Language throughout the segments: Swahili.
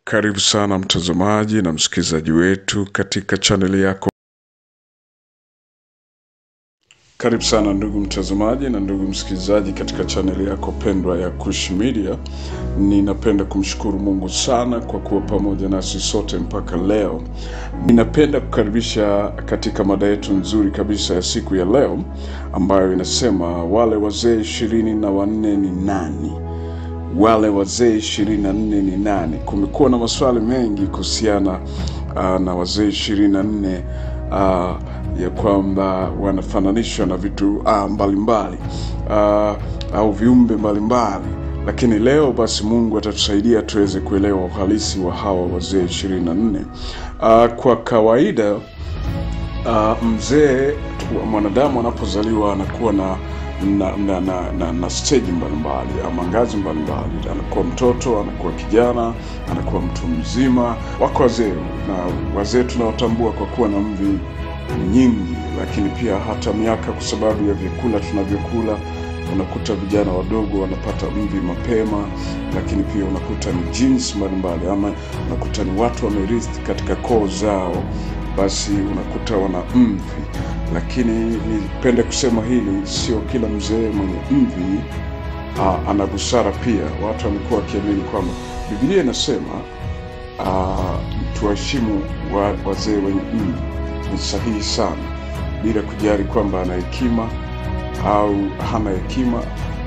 Karibu sana mtazamaji na msikilizaji wetu katika chaneli yako. Karibu sana ndugu mtazamaji na ndugu msikilizaji katika chaneli yako pendwa ya Kush Media. Ninapenda kumshukuru Mungu sana kwa kuwa pamoja nasi sote mpaka leo. Ninapenda kukaribisha katika mada yetu nzuri kabisa ya siku ya leo ambayo inasema wale wazee ishirini na wanne ni nani? wale wazee ishirini na nne ni nani? Kumekuwa na maswali mengi kuhusiana uh, na wazee ishirini na nne uh, ya kwamba wanafananishwa na vitu uh, mbalimbali uh, au viumbe mbalimbali, lakini leo basi Mungu atatusaidia tuweze kuelewa uhalisi wa hawa wazee ishirini na nne. Uh, kwa kawaida uh, mzee mwanadamu anapozaliwa anakuwa na na, na, na, na, na stage mbalimbali ama ngazi mbalimbali. Anakuwa mtoto, anakuwa kijana, anakuwa mtu mzima. Wako wazee na wazee tunaotambua kwa kuwa na mvi nyingi, lakini pia hata miaka, kwa sababu ya vyakula tunavyokula. Unakuta vijana wadogo wanapata mvi mapema, lakini pia unakuta ni genes mbalimbali, ama unakuta ni watu wamerithi katika koo zao, basi unakuta wana mvi lakini nipende kusema hili, sio kila mzee mwenye mvi uh, ana busara pia. Watu wamekuwa wakiamini kwamba Biblia inasema uh, tuwaheshimu wa, wazee wenye mvi. Ni sahihi sana, bila kujali kwamba ana hekima au hana hekima,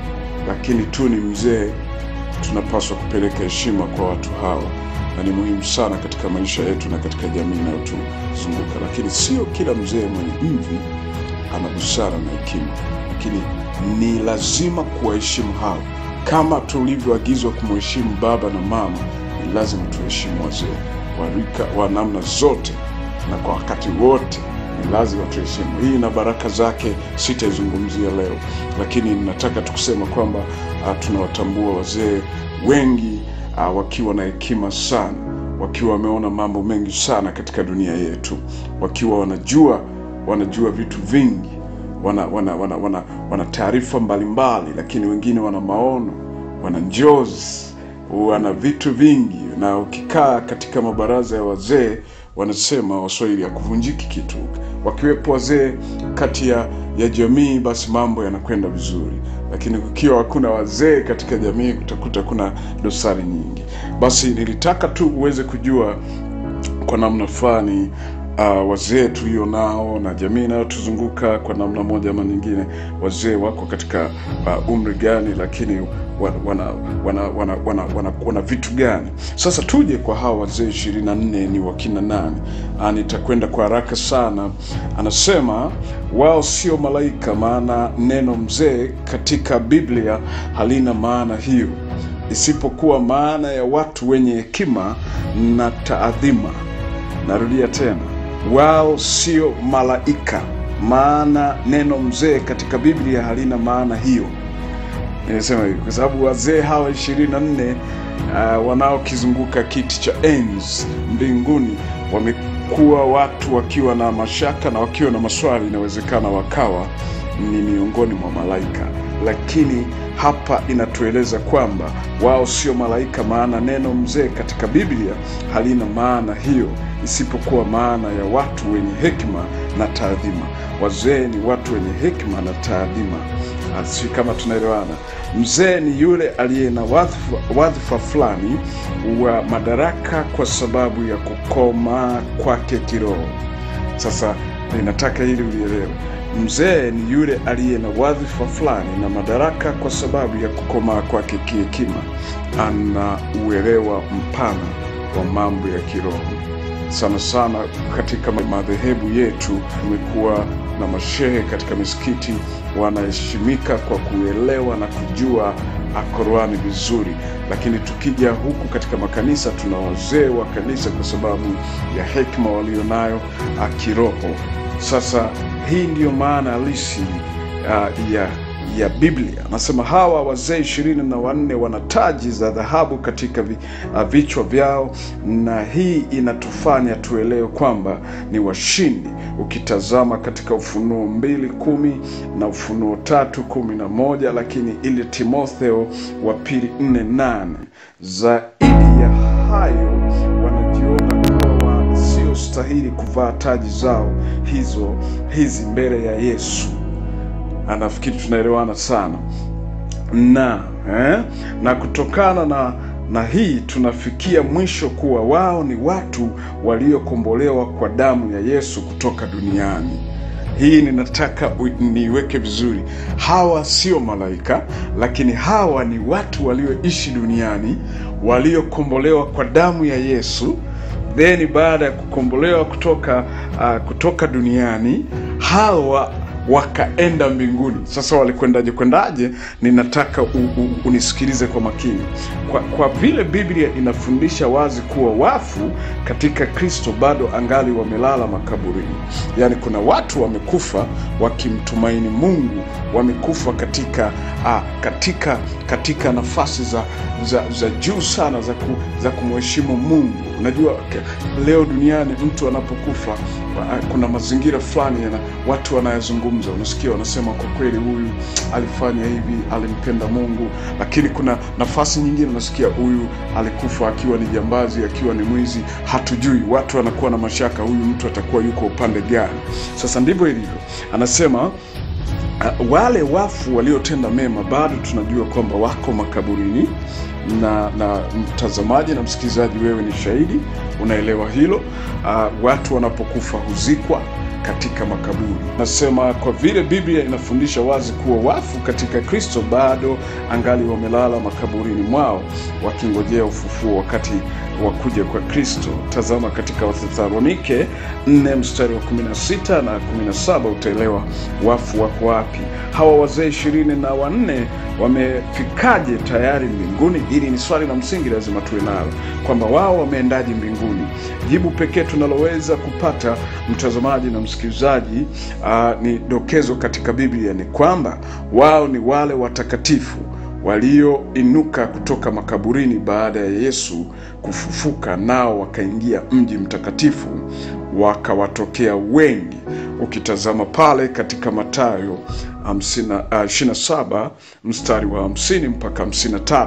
lakini tu ni mzee, tunapaswa kupeleka heshima kwa watu hawa na ni muhimu sana katika maisha yetu na katika jamii inayotuzunguka. Lakini sio kila mzee mwenye mvi ana busara na hekima, lakini ni lazima kuwaheshimu hao, kama tulivyoagizwa kumheshimu baba na mama. Ni lazima tuheshimu wazee wa rika wa namna zote na kwa wakati wote ni lazima tuheshimu. Hii na baraka zake sitaizungumzia leo, lakini nataka tukusema kwamba uh, tunawatambua wazee wengi uh, wakiwa na hekima sana, wakiwa wameona mambo mengi sana katika dunia yetu, wakiwa wanajua wanajua vitu vingi, wana wana wana, wana, wana taarifa mbalimbali, lakini wengine wana maono, wana njozi, wana vitu vingi. Na ukikaa katika mabaraza ya wazee, wanasema Waswahili, ya kuvunjiki kitu. Wakiwepo wazee kati ya ya jamii, basi mambo yanakwenda vizuri lakini kukiwa hakuna wazee katika jamii utakuta kuna dosari nyingi. Basi nilitaka tu uweze kujua kwa namna fulani uh, wazee tulio nao na jamii inayotuzunguka kwa namna moja ama nyingine, wazee wako katika uh, umri gani, lakini wana wana wana, wana, wana, wana, wana vitu gani? Sasa tuje kwa hawa wazee ishirini na nne ni wakina nani? Uh, nitakwenda kwa haraka sana. Anasema wao sio malaika, maana neno mzee katika Biblia halina maana hiyo, isipokuwa maana ya watu wenye hekima na taadhima. Narudia tena, wao sio malaika, maana neno mzee katika Biblia halina maana hiyo. Nimesema hivi kwa sababu wazee hawa ishirini na nne uh, wanaokizunguka kiti cha enzi mbinguni wamekuwa watu wakiwa na mashaka na wakiwa na maswali, inawezekana wakawa ni miongoni mwa malaika, lakini hapa inatueleza kwamba wao sio malaika, maana neno mzee katika Biblia halina maana hiyo, isipokuwa maana ya watu wenye hekima na taadhima. Wazee ni watu wenye hekima na taadhima. Si kama tunaelewana? Mzee ni yule aliye na wadhifa, wadhifa fulani wa madaraka kwa sababu ya kukomaa kwake kiroho. Sasa ninataka hili ulielewe. Mzee ni yule aliye na wadhifa fulani na madaraka kwa sababu ya kukomaa kwake kihekima. Ana uelewa mpana wa mambo ya kiroho. Sana sana katika madhehebu yetu tumekuwa na mashehe katika misikiti wanaheshimika kwa kuelewa na kujua Qur'ani vizuri, lakini tukija huku katika makanisa tuna wazee wa kanisa kwa sababu ya hekima walionayo kiroho. Sasa hii ndiyo maana halisi uh, ya ya Biblia. Anasema hawa wazee ishirini na wanne wana taji za dhahabu katika vi, uh, vichwa vyao, na hii inatufanya tuelewe kwamba ni washindi. Ukitazama katika Ufunuo mbili kumi na Ufunuo tatu kumi na moja lakini ile Timotheo wa pili nne nane zaidi ya hayo walistahili kuvaa taji zao hizo hizi mbele ya Yesu. Anafikiri tunaelewana sana na eh, na kutokana na na hii tunafikia mwisho kuwa wao ni watu waliokombolewa kwa damu ya Yesu kutoka duniani. Hii ninataka u- niiweke vizuri. Hawa sio malaika, lakini hawa ni watu walioishi duniani waliokombolewa kwa damu ya Yesu. Then baada ya kukombolewa kutoka uh, kutoka duniani hawa wakaenda mbinguni. Sasa walikwendaje kwendaje? Ninataka u, u, unisikilize kwa makini. Kwa, kwa vile Biblia inafundisha wazi kuwa wafu katika Kristo bado angali wamelala makaburini, yaani kuna watu wamekufa wakimtumaini Mungu, wamekufa katika ah, katika katika nafasi za za, za juu sana za, ku, za kumheshimu Mungu. Unajua ke- leo duniani mtu anapokufa ah, kuna mazingira fulani yana watu wanayazungumza, unasikia wanasema, kwa kweli huyu alifanya hivi, alimpenda Mungu, lakini kuna nafasi nyingine unasikia huyu alikufa akiwa ni jambazi, akiwa ni mwizi, hatujui. Watu wanakuwa na mashaka, huyu mtu atakuwa yuko upande gani? Sasa ndivyo ilivyo, anasema Uh, wale wafu waliotenda mema bado tunajua kwamba wako makaburini, na na mtazamaji na msikilizaji, wewe ni shahidi, unaelewa hilo. Uh, watu wanapokufa huzikwa katika makaburi. Nasema kwa vile Biblia inafundisha wazi kuwa wafu katika Kristo bado angali wamelala makaburini mwao wakingojea ufufuo wakati wa kuja kwa Kristo. Tazama katika Wathesalonike 4 mstari wa 16 na 17 utaelewa wafu wako wapi. Hawa wazee ishirini na wanne wamefikaje tayari mbinguni? Hili ni swali la msingi, lazima tuwe nalo kwamba wao wameendaje mbinguni. Jibu pekee tunaloweza kupata mtazamaji na msikilizaji, uh, ni dokezo katika Biblia ni kwamba wao ni wale watakatifu walioinuka kutoka makaburini baada ya Yesu kufufuka, nao wakaingia mji mtakatifu, wakawatokea wengi. Ukitazama pale katika Mathayo 27 mstari wa 50 mpaka 53.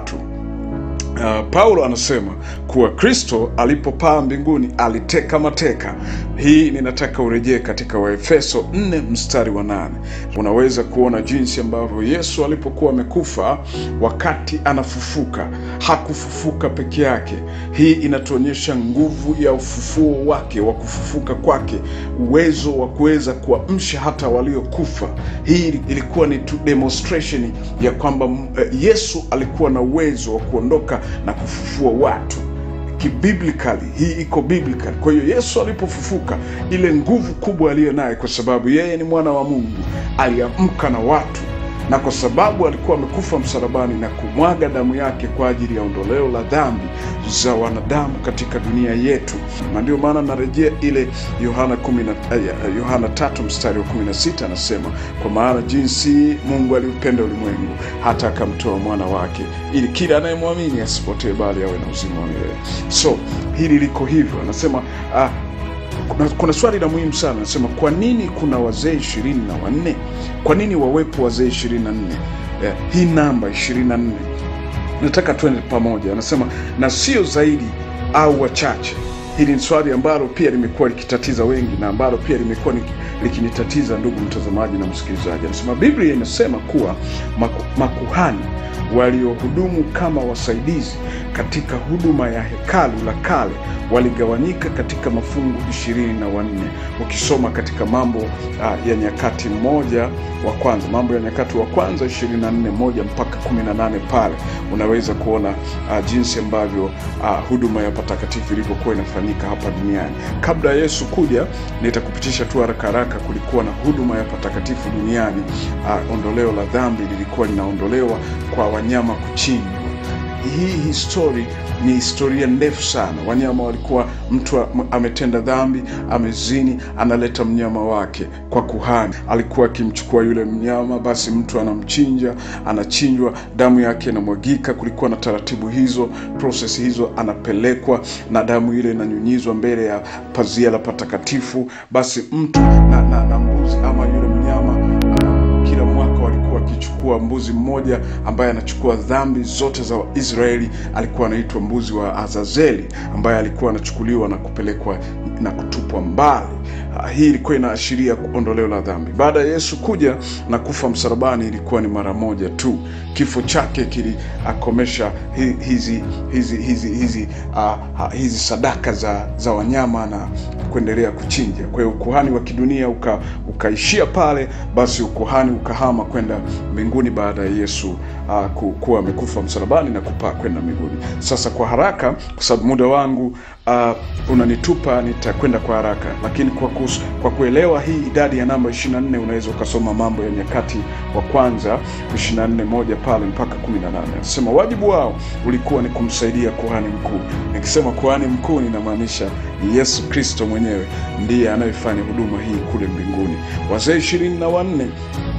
Uh, Paulo anasema kuwa Kristo alipopaa mbinguni aliteka mateka. Hii ninataka urejee katika Waefeso 4 mstari wa nane. Unaweza kuona jinsi ambavyo Yesu alipokuwa amekufa, wakati anafufuka, hakufufuka peke yake. Hii inatuonyesha nguvu ya ufufuo wake, wa kufufuka kwake, uwezo wa kuweza kuamsha hata waliokufa. Hii ilikuwa ni tu demonstration ya kwamba uh, Yesu alikuwa na uwezo wa kuondoka na kufufua watu kibiblikali. Hii iko biblical. Kwa hiyo Yesu alipofufuka, ile nguvu kubwa aliyo naye, kwa sababu yeye ni mwana wa Mungu, aliamka na watu, na kwa sababu alikuwa amekufa msalabani na kumwaga damu yake kwa ajili ya ondoleo la dhambi za wanadamu katika dunia yetu, na ndio maana narejea ile Yohana 10 uh, Yohana tatu mstari wa 16 anasema, kwa maana jinsi Mungu aliupenda ulimwengu hata akamtoa mwana wake, ili kila anayemwamini asipotee, bali awe na uzima wa milele. So hili liko hivyo, anasema uh, kuna, kuna swali la muhimu sana nasema, kwa nini kuna wazee ishirini na wanne? Kwa nini wawepo wazee ishirini na nne? Eh, hii namba ishirini na nne nataka twende pamoja. Anasema na sio zaidi au wachache. Hili ni swali ambalo pia limekuwa likitatiza wengi na ambalo pia limekuwa likinitatiza, ndugu mtazamaji na msikilizaji. Anasema Biblia inasema kuwa maku, makuhani waliohudumu kama wasaidizi katika huduma ya hekalu la kale waligawanyika katika mafungu ishirini na wanne. Ukisoma katika Mambo uh, ya Nyakati moja wa kwanza, Mambo ya Nyakati wa kwanza ishirini na nne moja mpaka kumi na nane pale unaweza kuona uh, jinsi ambavyo uh, huduma ya patakatifu ilivyokuwa inafanyika hapa duniani kabla ya Yesu kuja. Nitakupitisha tu haraka haraka, kulikuwa na huduma ya patakatifu duniani. Uh, ondoleo la dhambi lilikuwa linaondolewa kwa wanyama kuchinjwa. Hii histori ni historia ndefu sana. Wanyama walikuwa, mtu ametenda dhambi, amezini, analeta mnyama wake kwa kuhani. Alikuwa akimchukua yule mnyama, basi mtu anamchinja, anachinjwa, damu yake inamwagika. Kulikuwa na taratibu hizo, prosesi hizo, anapelekwa na damu ile inanyunyizwa mbele ya pazia la patakatifu. Basi mtu na, na, na mbuzi ama yule mnyama kila mwaka walikuwa wakichukua mbuzi mmoja ambaye anachukua dhambi zote za Israeli. Alikuwa anaitwa mbuzi wa Azazeli, ambaye alikuwa anachukuliwa na kupelekwa na kutupwa mbali. Ah, Hii ilikuwa inaashiria ondoleo la dhambi. Baada ya Yesu kuja na kufa msalabani, ilikuwa ni mara moja tu. Kifo chake kiliakomesha hi- hizi hizi hizi hizi, ah, ah, hizi sadaka za, za wanyama na kuendelea kuchinja. Kwa hiyo ukuhani wa kidunia uka, ukaishia pale, basi ukuhani ukahama kwenda mbinguni baada ya Yesu uh, ku, kuwa amekufa msalabani na kupaa kwenda mbinguni. Sasa kwa haraka, kwa sababu muda wangu uh, unanitupa, nitakwenda kwa haraka, lakini kwa, kus, kwa kuelewa hii idadi ya namba 24 unaweza ukasoma Mambo ya Nyakati wa kwanza 24 moja pale mpaka 18. Anasema wajibu wao ulikuwa ni kumsaidia kuhani mkuu. Nikisema kuhani mkuu, ninamaanisha ni Yesu Kristo mwenyewe ndiye anayefanya huduma hii kule mbinguni. Wazee ishirini na wanne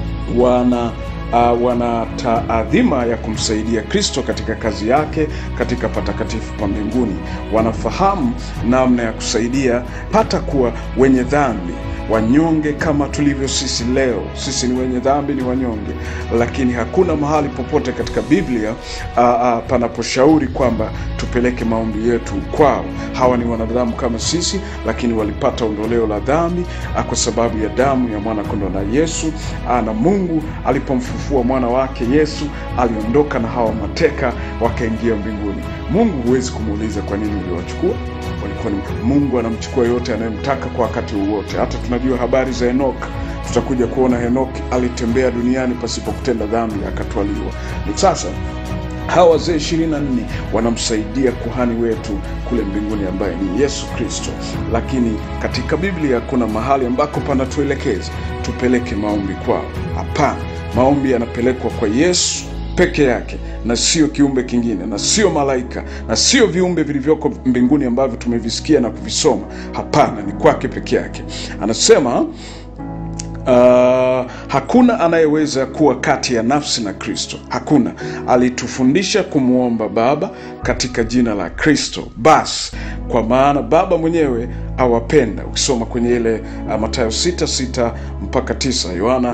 wana uh, wana taadhima ya kumsaidia Kristo katika kazi yake katika patakatifu pa mbinguni. Wanafahamu namna ya kusaidia hata kuwa wenye dhambi wanyonge kama tulivyo sisi leo. Sisi ni wenye dhambi, ni wanyonge, lakini hakuna mahali popote katika Biblia uh, uh, panaposhauri kwamba tupeleke maombi yetu kwao. Hawa ni wanadamu kama sisi, lakini walipata ondoleo la dhambi uh, kwa sababu ya damu ya mwana kondoo na Yesu uh, na Mungu alipomfufua mwana wake Yesu aliondoka na hawa mateka wakaingia mbinguni. Mungu huwezi kumuuliza kwa nini uliwachukua walikuwa ni Mungu anamchukua yote anayemtaka kwa wakati wowote. Hata tunajua habari za Henok, tutakuja kuona Henok alitembea duniani pasipo kutenda dhambi akatwaliwa. Ni sasa hawa wazee ishirini na nne wanamsaidia kuhani wetu kule mbinguni ambaye ni Yesu Kristo. Lakini katika Biblia kuna mahali ambako panatuelekeza tupeleke maombi kwao. Hapana, maombi yanapelekwa kwa Yesu peke yake na sio kiumbe kingine na sio malaika na sio viumbe vilivyoko mbinguni ambavyo tumevisikia na kuvisoma. Hapana, ni kwake peke yake. Anasema Uh, hakuna anayeweza kuwa kati ya nafsi na Kristo. Hakuna. Alitufundisha kumwomba Baba katika jina la Kristo basi, kwa maana Baba mwenyewe awapenda. Ukisoma kwenye ile uh, Mathayo 6 6 mpaka 9, Yohana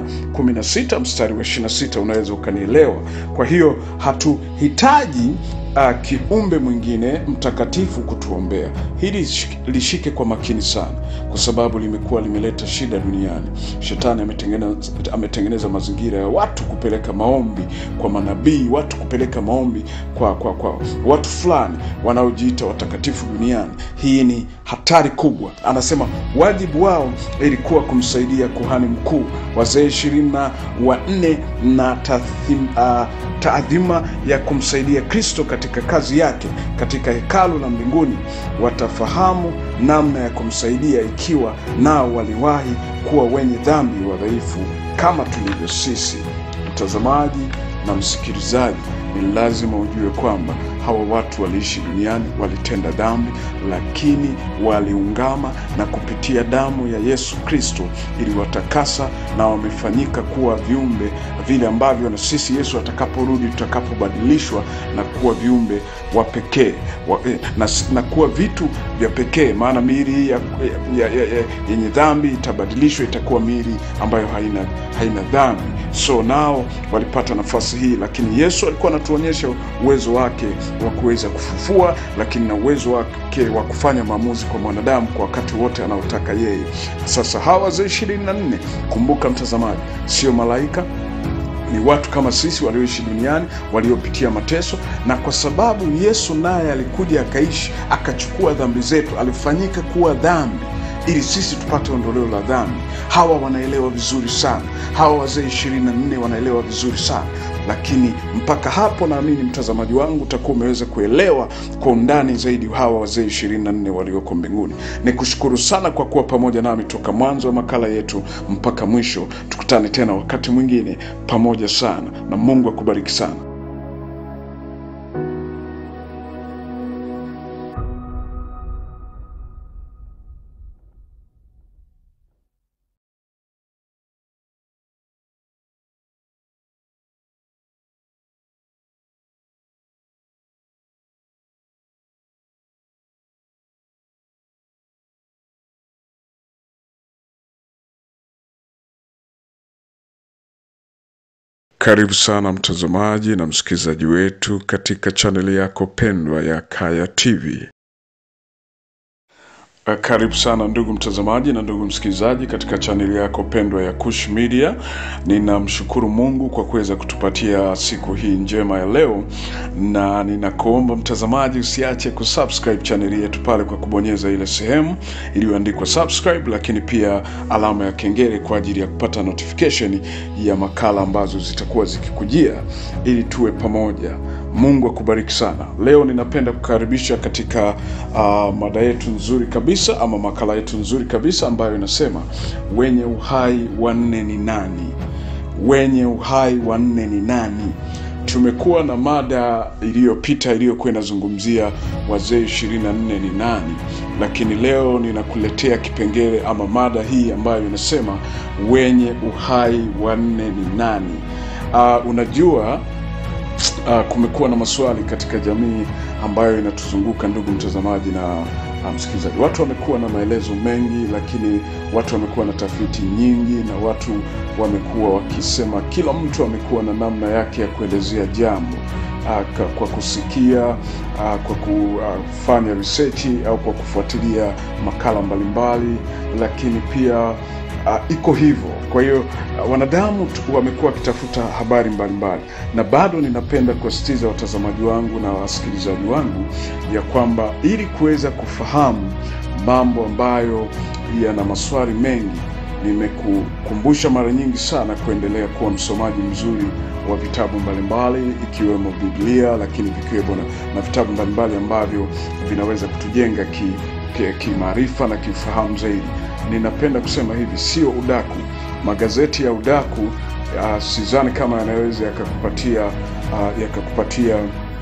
16 mstari wa 26 unaweza ukanielewa. Kwa hiyo hatuhitaji uh, kiumbe mwingine mtakatifu kutuombea. Hili lishike kwa makini sana, kwa sababu limekuwa limeleta shida duniani. Shetani ametengeneza, ametengeneza mazingira ya watu kupeleka maombi kwa manabii, watu kupeleka maombi kwa, kwa, kwa watu fulani wanaojiita watakatifu duniani. Hii ni hatari kubwa. Anasema wajibu wao ilikuwa kumsaidia kuhani mkuu, wazee ishirini na wanne na tathim, uh, taadhima ya kumsaidia Kristo katika kazi yake katika hekalu la mbinguni. Watafahamu namna ya kumsaidia ikiwa nao waliwahi kuwa wenye dhambi wadhaifu kama tulivyo sisi. Mtazamaji na msikilizaji, ni lazima ujue kwamba hawa watu waliishi duniani, walitenda dhambi, lakini waliungama na kupitia damu ya Yesu Kristo iliwatakasa na wamefanyika kuwa viumbe vile ambavyo na sisi Yesu atakaporudi tutakapobadilishwa na kuwa viumbe wa pekee wa, eh, na, na kuwa vitu vya pekee, maana miili hii ya, ya, ya, ya, yenye dhambi itabadilishwa itakuwa miili ambayo haina, haina dhambi. So nao walipata nafasi hii, lakini Yesu alikuwa anatuonyesha uwezo wake wa kuweza kufufua, lakini na uwezo wake wa kufanya maamuzi kwa mwanadamu kwa wakati wote anaotaka yeye. Sasa hawa wazee ishirini na nne, kumbuka mtazamaji, sio malaika ni watu kama sisi walioishi duniani waliopitia mateso, na kwa sababu Yesu naye alikuja akaishi akachukua dhambi zetu, alifanyika kuwa dhambi ili sisi tupate ondoleo la dhambi. Hawa wanaelewa vizuri sana, hawa wazee ishirini na nne wanaelewa vizuri sana lakini mpaka hapo naamini mtazamaji wangu utakuwa umeweza kuelewa kwa undani zaidi hawa wazee ishirini na nne walioko mbinguni. Ni kushukuru sana kwa kuwa pamoja nami toka mwanzo wa makala yetu mpaka mwisho. Tukutane tena wakati mwingine pamoja sana, na Mungu akubariki sana. Karibu sana mtazamaji na msikilizaji wetu katika chaneli yako pendwa ya Kaya TV. Uh, Karibu sana ndugu mtazamaji na ndugu msikilizaji katika chaneli yako pendwa ya Kush Media. Ninamshukuru Mungu kwa kuweza kutupatia siku hii njema ya leo, na ninakuomba mtazamaji usiache kusubscribe chaneli yetu pale kwa kubonyeza ile sehemu iliyoandikwa subscribe, lakini pia alama ya kengele kwa ajili ya kupata notification ya makala ambazo zitakuwa zikikujia ili tuwe pamoja. Mungu akubariki sana. Leo ninapenda kukaribisha katika uh, mada yetu nzuri kabisa ama makala yetu nzuri kabisa ambayo inasema wenye uhai wanne ni nani? Wenye uhai wanne ni nani? Tumekuwa na mada iliyopita iliyokuwa inazungumzia wazee ishirini na nne ni nani, lakini leo ninakuletea kipengele ama mada hii ambayo inasema wenye uhai wanne ni nani? Uh, unajua Uh, kumekuwa na maswali katika jamii ambayo inatuzunguka ndugu mtazamaji na uh, msikilizaji. Watu wamekuwa na maelezo mengi, lakini watu wamekuwa na tafiti nyingi, na watu wamekuwa wakisema, kila mtu amekuwa na namna yake ya kuelezea jambo uh, ka- kwa kusikia uh, kwa kufanya research au kwa kufuatilia makala mbalimbali, lakini pia uh, iko hivyo. Kwa hiyo uh, wanadamu tu- wamekuwa wakitafuta habari mbalimbali, na bado ninapenda kuwasitiza watazamaji wangu na wasikilizaji wangu ya kwamba ili kuweza kufahamu mambo ambayo yana maswali mengi, nimekukumbusha mara nyingi sana kuendelea kuwa msomaji mzuri wa vitabu mbalimbali ikiwemo Biblia, lakini vikiwemo na, na vitabu mbalimbali ambavyo vinaweza kutujenga ki, ki, kimaarifa na kiufahamu zaidi. Ninapenda kusema hivi, sio udaku. Magazeti ya udaku uh, sidhani kama yanaweza yakakupatia uh, yakakupatia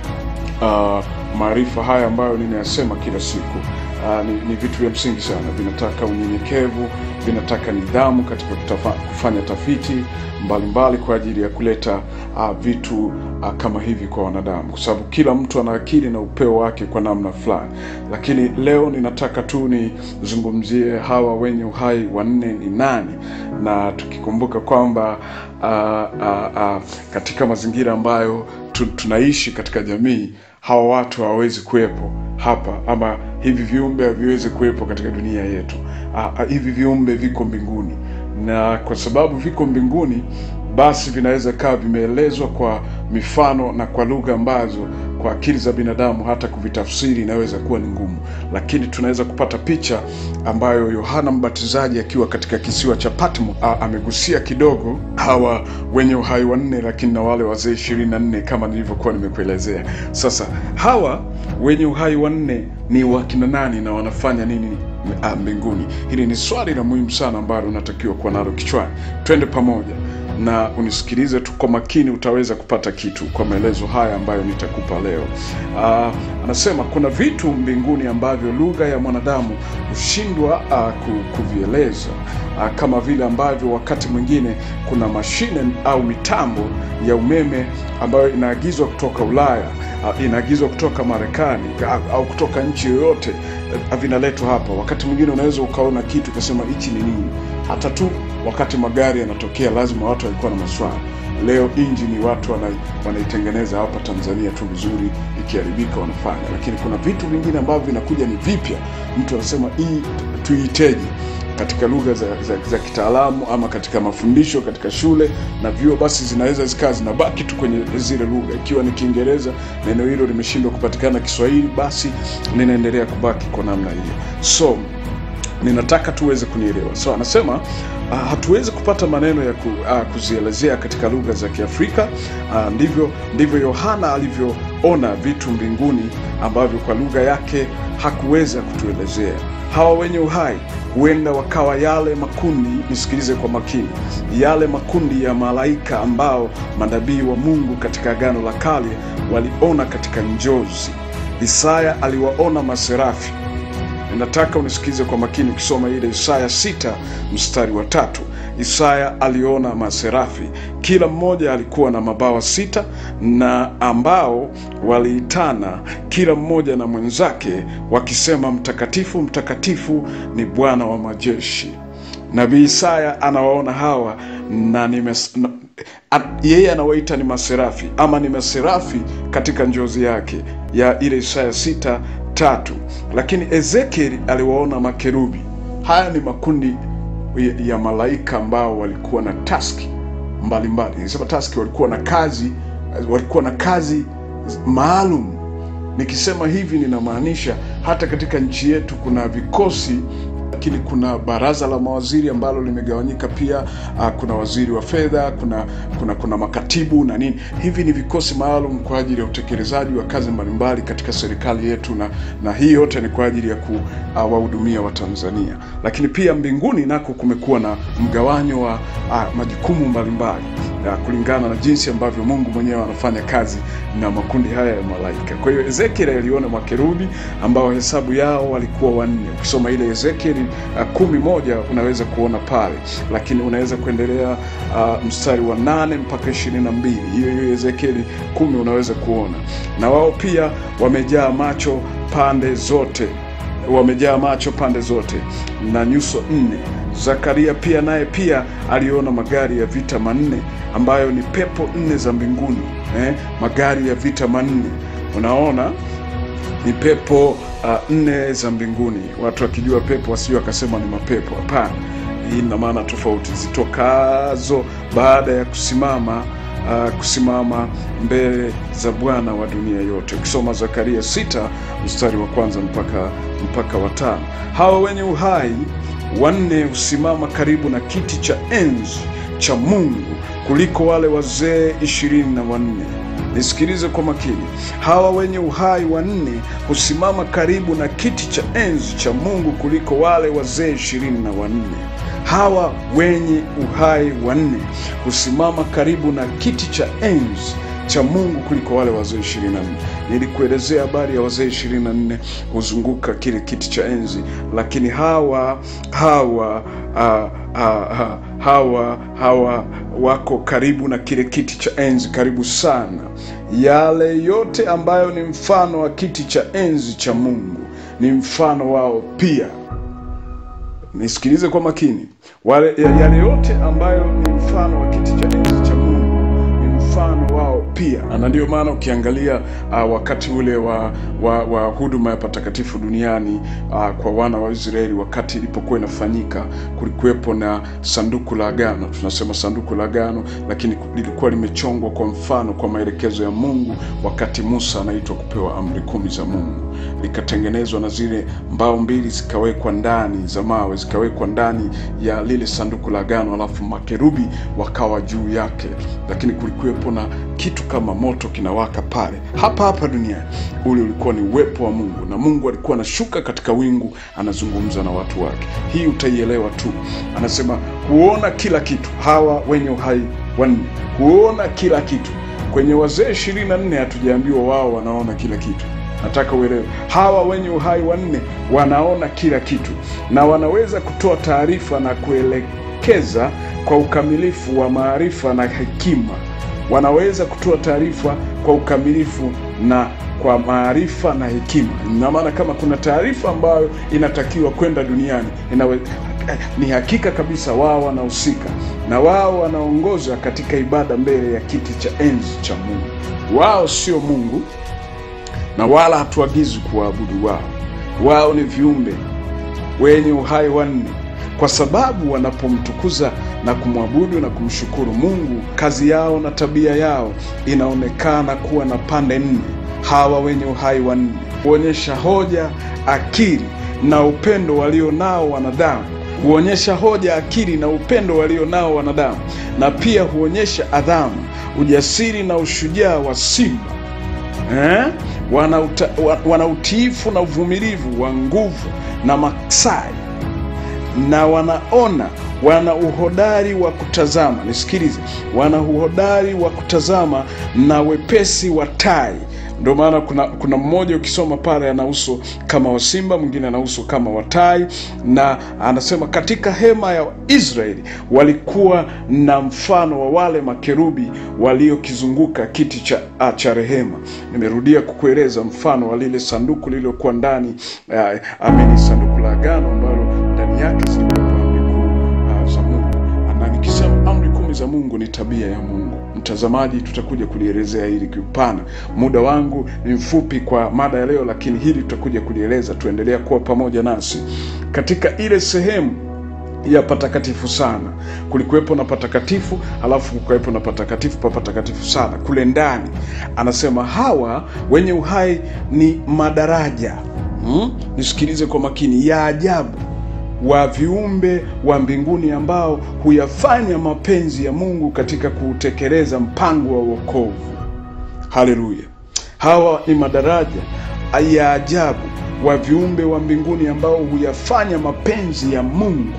uh, maarifa haya ambayo ninayasema kila siku. Uh, ni, ni vitu vya msingi sana, vinataka unyenyekevu, vinataka nidhamu katika kutafa, kufanya tafiti mbalimbali mbali kwa ajili ya kuleta uh, vitu uh, kama hivi kwa wanadamu, kwa sababu kila mtu ana akili na upeo wake kwa namna fulani. Lakini leo ninataka tu nizungumzie hawa wenye uhai wanne ni nani, na tukikumbuka kwamba uh, uh, uh, katika mazingira ambayo tu, tunaishi katika jamii hawa watu hawawezi kuwepo hapa ama hivi viumbe haviwezi kuwepo katika dunia yetu. Ah, ah, hivi viumbe viko mbinguni, na kwa sababu viko mbinguni, basi vinaweza kaa vimeelezwa kwa mifano na kwa lugha ambazo kwa akili za binadamu hata kuvitafsiri inaweza kuwa ni ngumu, lakini tunaweza kupata picha ambayo Yohana Mbatizaji akiwa katika kisiwa cha Patmo a- amegusia kidogo hawa wenye uhai wanne, lakini na wale wazee ishirini na nne kama nilivyokuwa nimekuelezea. Sasa hawa wenye uhai wanne ni wakina nani na wanafanya nini ah, mbinguni? Hili ni swali la muhimu sana ambalo unatakiwa kuwa nalo kichwani. Twende pamoja na unisikilize tu kwa makini, utaweza kupata kitu kwa maelezo haya ambayo nitakupa leo. Uh, anasema kuna vitu mbinguni ambavyo lugha ya mwanadamu hushindwa uh, ku- kuvieleza uh, kama vile ambavyo wakati mwingine kuna mashine au mitambo ya umeme ambayo inaagizwa kutoka Ulaya uh, inaagizwa kutoka Marekani au- au kutoka nchi yoyote uh, vinaletwa hapa. Wakati mwingine unaweza ukaona kitu ukasema hichi ni nini, hata tu wakati magari yanatokea, lazima watu walikuwa na maswali. Leo injini watu wana- wanaitengeneza hapa Tanzania tu vizuri, ikiharibika wanafanya, lakini kuna vitu vingine ambavyo vinakuja ni vipya, mtu anasema hii tuiteje katika lugha za, za, za kitaalamu ama katika mafundisho katika shule na vyuo, basi zinaweza zikawa zinabaki tu kwenye zile lugha. Ikiwa ni Kiingereza, neno hilo limeshindwa kupatikana Kiswahili, basi linaendelea kubaki kwa namna hiyo. So ninataka tuweze kunielewa. So anasema uh, hatuwezi kupata maneno ya ku, uh, kuzielezea katika lugha za Kiafrika. Uh, ndivyo ndivyo Yohana alivyoona vitu mbinguni ambavyo kwa lugha yake hakuweza kutuelezea. Hawa wenye uhai huenda wakawa yale makundi, nisikilize kwa makini, yale makundi ya malaika ambao manabii wa Mungu katika Agano la Kale waliona katika njozi. Isaya aliwaona maserafi Ninataka unisikize kwa makini ukisoma ile Isaya sita mstari wa tatu. Isaya aliona maserafi, kila mmoja alikuwa na mabawa sita, na ambao waliitana kila mmoja na mwenzake, wakisema, mtakatifu, mtakatifu ni Bwana wa majeshi. Nabii Isaya anawaona hawa na nimes, na, a, yeye anawaita ni maserafi ama ni maserafi katika njozi yake ya ile Isaya sita tatu. Lakini Ezekieli aliwaona makerubi. Haya ni makundi ya- ya malaika ambao walikuwa na taski mbalimbali. Nisema taski, walikuwa na kazi, walikuwa na kazi maalum. Nikisema hivi ninamaanisha hata katika nchi yetu kuna vikosi lakini kuna baraza la mawaziri ambalo limegawanyika pia. Uh, kuna waziri wa fedha, kuna kuna kuna makatibu na nini. Hivi ni vikosi maalum kwa ajili ya utekelezaji wa kazi mbalimbali katika serikali yetu, na na hii yote ni kwa ajili ya kuwahudumia uh, Watanzania. Lakini pia mbinguni nako kumekuwa na mgawanyo wa uh, majukumu mbalimbali uh, kulingana na jinsi ambavyo Mungu mwenyewe anafanya kazi na makundi haya ya malaika. Kwa hiyo Ezekiel aliona makerubi ambao hesabu yao walikuwa wanne. Ukisoma ile Ezekiel uh, kumi moja unaweza kuona pale, lakini unaweza kuendelea uh, mstari wa nane mpaka ishirini na mbili hiyo hiyo Ezekiel kumi unaweza kuona, na wao pia wamejaa macho pande zote wamejaa macho pande zote na nyuso nne. Zakaria pia naye pia aliona magari ya vita manne ambayo ni pepo nne za mbinguni eh, magari ya vita manne. Unaona ni pepo uh, nne za mbinguni. Watu wakijua pepo wasio wakasema ni mapepo. Hapana, hii ina maana tofauti zitokazo baada ya kusimama uh, kusimama mbele za Bwana wa dunia yote. Ukisoma Zakaria sita mstari wa kwanza mpaka mpaka watano. Hawa wenye uhai wanne husimama karibu na kiti cha enzi cha Mungu kuliko wale wazee ishirini na wanne. Nisikilize kwa makini. Hawa wenye uhai wanne husimama karibu na kiti cha enzi cha Mungu kuliko wale wazee ishirini na wanne. Hawa wenye uhai wanne husimama karibu na kiti cha enzi cha Mungu kuliko wale wazee ishirini na nne. Nilikuelezea habari ya wazee ishirini na nne huzunguka kile kiti cha enzi, lakini hawa hawa ah, ah, ah, hawa hawa wako karibu na kile kiti cha enzi, karibu sana. Yale yote ambayo ni mfano wa kiti cha enzi cha Mungu ni mfano wao pia. Nisikilize kwa makini. Wale, yale yote ambayo ni mfano wa kiti cha enzi cha Mungu ni mfano wao pia, na ndio maana ukiangalia uh, wakati ule wa, wa, wa huduma ya patakatifu duniani uh, kwa wana wa Israeli, wakati ilipokuwa inafanyika, kulikuwepo na sanduku la agano. Tunasema sanduku la agano, lakini lilikuwa limechongwa kwa mfano, kwa maelekezo ya Mungu, wakati Musa anaitwa kupewa amri kumi za Mungu, likatengenezwa na zile mbao mbili zikawekwa ndani za mawe, zikawekwa ndani ya lile sanduku la agano, alafu makerubi wakawa juu yake, lakini kulikuwepo na kitu kama moto kinawaka pale hapa hapa duniani. Ule ulikuwa ni uwepo wa Mungu, na Mungu alikuwa anashuka katika wingu, anazungumza na watu wake. Hii utaielewa tu. Anasema huona kila kitu. Hawa wenye uhai wanne huona kila kitu. Kwenye wazee ishirini na nne hatujaambiwa wao wanaona kila kitu. Nataka uelewe, hawa wenye uhai wanne wanaona kila kitu na wanaweza kutoa taarifa na kuelekeza kwa ukamilifu wa maarifa na hekima wanaweza kutoa taarifa kwa ukamilifu na kwa maarifa na hekima. Ina maana kama kuna taarifa ambayo inatakiwa kwenda duniani inawe, ni hakika kabisa wao wanahusika na wao wanaongoza katika ibada mbele ya kiti cha enzi cha Mungu. Wao sio Mungu na wala hatuagizwi kuwaabudu wao. Wao ni viumbe wenye uhai wanne kwa sababu wanapomtukuza na kumwabudu na kumshukuru Mungu, kazi yao na tabia yao inaonekana kuwa na pande nne. Hawa wenye uhai wanne huonyesha hoja, akili na upendo walio nao wanadamu, huonyesha hoja, akili na upendo walio nao wanadamu, na pia huonyesha adhamu, ujasiri na ushujaa wa simba eh? Wana, uta, wana utiifu na uvumilivu wa nguvu na maksai na wanaona wana uhodari wa kutazama. Nisikilize, wana uhodari wa kutazama na wepesi wa tai. Ndio maana kuna kuna mmoja ukisoma pale ana uso kama wa simba, mwingine ana uso kama wa tai, na anasema katika hema ya Israeli walikuwa na mfano wa wale makerubi waliokizunguka kiti cha, cha rehema. Nimerudia kukueleza mfano wa lile sanduku lililokuwa ndani uh, amini sanduku la agano ambalo ndani yake zilikuwa amri kuu uh, za Mungu, na nikisema amri kumi za za Mungu ni tabia ya Mungu. Mtazamaji, tutakuja kulielezea hili kiupana. Muda wangu ni mfupi kwa mada ya leo, lakini hili tutakuja kulieleza. Tuendelea kuwa pamoja nasi katika ile sehemu ya patakatifu sana. Kulikuwepo na patakatifu, halafu kukawepo na patakatifu pa patakatifu sana. Kule ndani anasema hawa wenye uhai ni madaraja hmm? Nisikilize kwa makini, ya ajabu wa viumbe wa mbinguni ambao huyafanya mapenzi ya Mungu katika kuutekeleza mpango wa wokovu. Haleluya! Hawa ni madaraja ya ajabu wa viumbe wa mbinguni ambao huyafanya mapenzi ya Mungu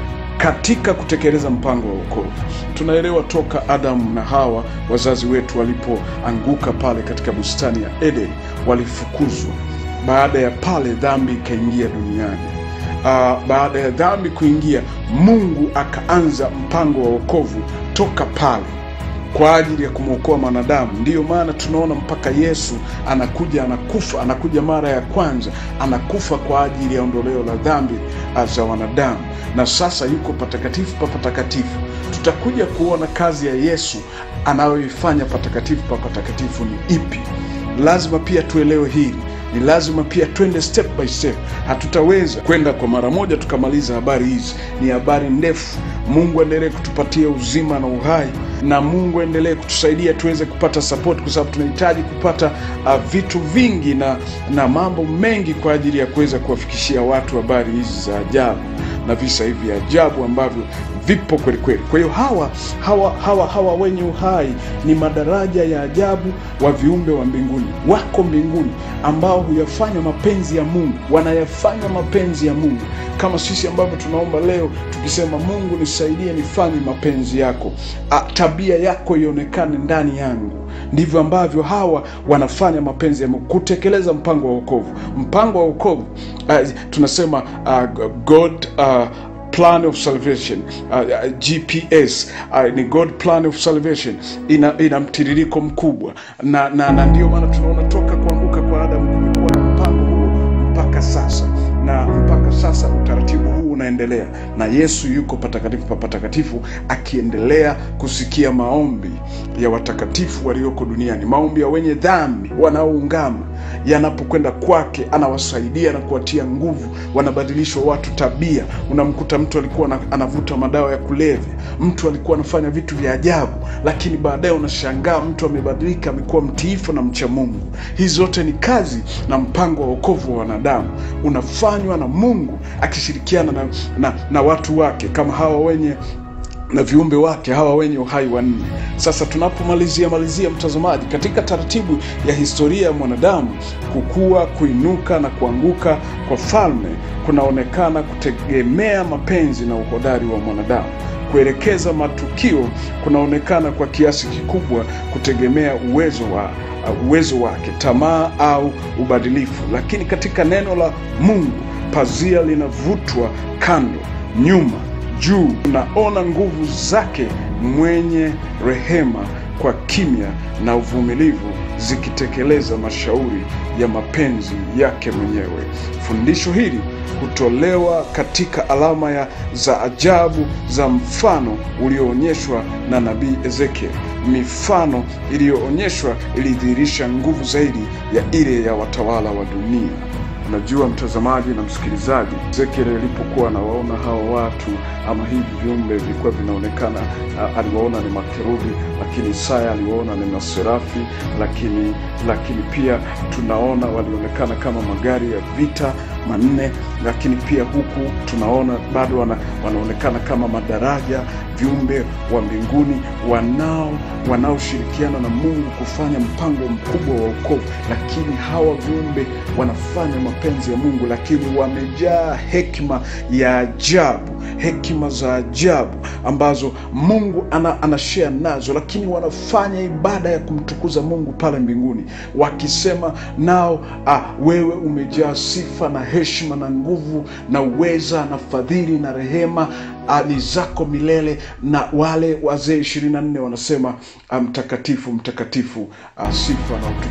katika kutekeleza mpango wa wokovu. Tunaelewa toka Adamu na Hawa, wazazi wetu walipoanguka pale katika bustani ya Eden, walifukuzwa. Baada ya pale, dhambi ikaingia duniani. Uh, baada ya dhambi kuingia, Mungu akaanza mpango wa wokovu toka pale kwa ajili ya kumwokoa mwanadamu. Ndiyo maana tunaona mpaka Yesu anakuja, anakufa, anakuja mara ya kwanza, anakufa kwa ajili ya ondoleo la dhambi za wanadamu, na sasa yuko patakatifu pa patakatifu. Tutakuja kuona kazi ya Yesu anayoifanya patakatifu pa patakatifu ni ipi. Lazima pia tuelewe hili ni lazima pia twende step by step. Hatutaweza kwenda kwa mara moja tukamaliza habari hizi, ni habari ndefu. Mungu aendelee kutupatia uzima na uhai, na Mungu aendelee kutusaidia tuweze kupata support, kwa sababu tunahitaji kupata uh, vitu vingi na na mambo mengi kwa ajili ya kuweza kuwafikishia watu habari hizi za ajabu na visa hivi vya ajabu ambavyo vipo kweli kweli. Kwa hiyo hawa hawa hawa hawa wenye uhai ni madaraja ya ajabu wa viumbe wa mbinguni, wako mbinguni, ambao huyafanya mapenzi ya Mungu, wanayafanya mapenzi ya Mungu kama sisi ambavyo tunaomba leo tukisema, Mungu nisaidie nifanye mapenzi yako, A, tabia yako ionekane ndani yangu. Ndivyo ambavyo hawa wanafanya mapenzi ya Mungu, kutekeleza mpango wa wokovu. Mpango wa wokovu uh, tunasema uh, God uh, plan of salvation uh, uh, GPS uh, ni God plan of salvation, ina, ina mtiririko mkubwa na, na, na ndiyo maana tunaona toka kuanguka kwa Adamu kumekuwa na mpango huo mpaka sasa, na mpaka sasa utaratibu huu unaendelea, na Yesu yuko patakatifu pa patakatifu akiendelea kusikia maombi ya watakatifu walioko duniani, maombi ya wenye dhambi wanaoungama yanapokwenda kwake, anawasaidia na kuwatia nguvu, wanabadilishwa watu tabia. Unamkuta mtu alikuwa anavuta madawa ya kulevya, mtu alikuwa anafanya vitu vya ajabu, lakini baadaye unashangaa mtu amebadilika, amekuwa mtiifu na mcha Mungu. Hizi zote ni kazi na mpango wa wokovu wa wanadamu, unafanywa na Mungu akishirikiana na, na, na watu wake kama hawa wenye na viumbe wake hawa wenye uhai wanne. Sasa tunapomalizia malizia, mtazamaji, katika taratibu ya historia ya mwanadamu, kukua, kuinuka na kuanguka kwa falme kunaonekana kutegemea mapenzi na uhodari wa mwanadamu. Kuelekeza matukio kunaonekana kwa kiasi kikubwa kutegemea uwezo wa uh, uwezo wake, tamaa au ubadilifu. Lakini katika neno la Mungu pazia linavutwa kando, nyuma juu unaona nguvu zake mwenye rehema kwa kimya na uvumilivu zikitekeleza mashauri ya mapenzi yake mwenyewe. Fundisho hili hutolewa katika alama ya za ajabu za mfano ulioonyeshwa na nabii Ezekiel. Mifano iliyoonyeshwa ilidhihirisha nguvu zaidi ya ile ya watawala wa dunia. Unajua mtazamaji na msikilizaji, Ezekiel alipokuwa anawaona hawa watu ama hivi viumbe vilikuwa vinaonekana, uh, aliwaona ni makerubi, lakini Isaya aliwaona ni maserafi, lakini lakini pia tunaona walionekana kama magari ya vita manne, lakini pia huku tunaona bado wana, wanaonekana kama madaraja, viumbe wa mbinguni wanao wanaoshirikiana na Mungu kufanya mpango mkubwa wa wokovu. Lakini hawa viumbe wanafanya mapenzi ya Mungu, lakini wamejaa hekima ya ajabu, hekima za ajabu ambazo Mungu ana, anashare nazo, lakini wanafanya ibada ya kumtukuza Mungu pale mbinguni, wakisema nao, ah, wewe umejaa sifa na heshima na nguvu na uweza na fadhili na rehema ni zako milele. Na wale wazee ishirini na nne wanasema mtakatifu, mtakatifu, sifa na utukufu na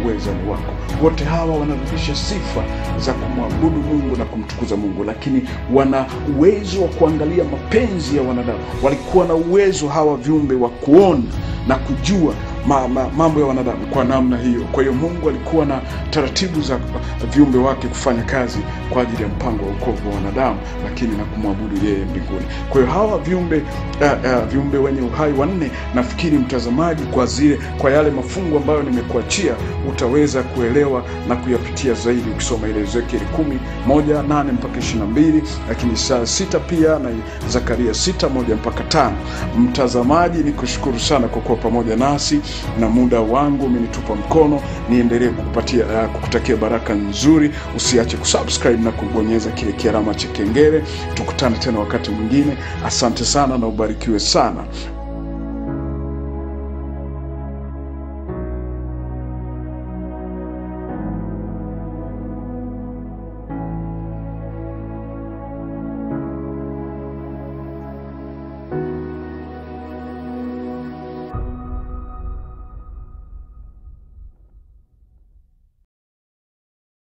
uweza ni wako. Wote hawa wanarudisha sifa za kumwabudu Mungu na kumtukuza Mungu, lakini wana uwezo wa kuangalia mapenzi ya wanadamu. Walikuwa na uwezo hawa viumbe wa kuona na kujua ma, ma, mambo ya wanadamu kwa namna hiyo. Kwa hiyo Mungu alikuwa na taratibu za viumbe wake kufanya kazi kwa ajili ya mpango wa wokovu wa wanadamu, lakini na kumwabudu yeye mbinguni. Kwa hiyo hawa viumbe uh, uh, viumbe wenye uhai wanne, nafikiri mtazamaji, kwa zile kwa yale mafungu ambayo nimekuachia utaweza kuelewa na kuyapitia zaidi ukisoma ile Ezekieli kumi moja nane mpaka ishirini na mbili lakini saa sita pia na Zakaria sita moja mpaka tano. Mtazamaji, ni kushukuru sana kwa kuwa pamoja nasi na muda wangu umenitupa mkono, niendelee kukupatia uh, kukutakia baraka nzuri. Usiache kusubscribe na kubonyeza kile kialama cha kengele. Tukutane tena wakati mwingine. Asante sana na ubarikiwe sana.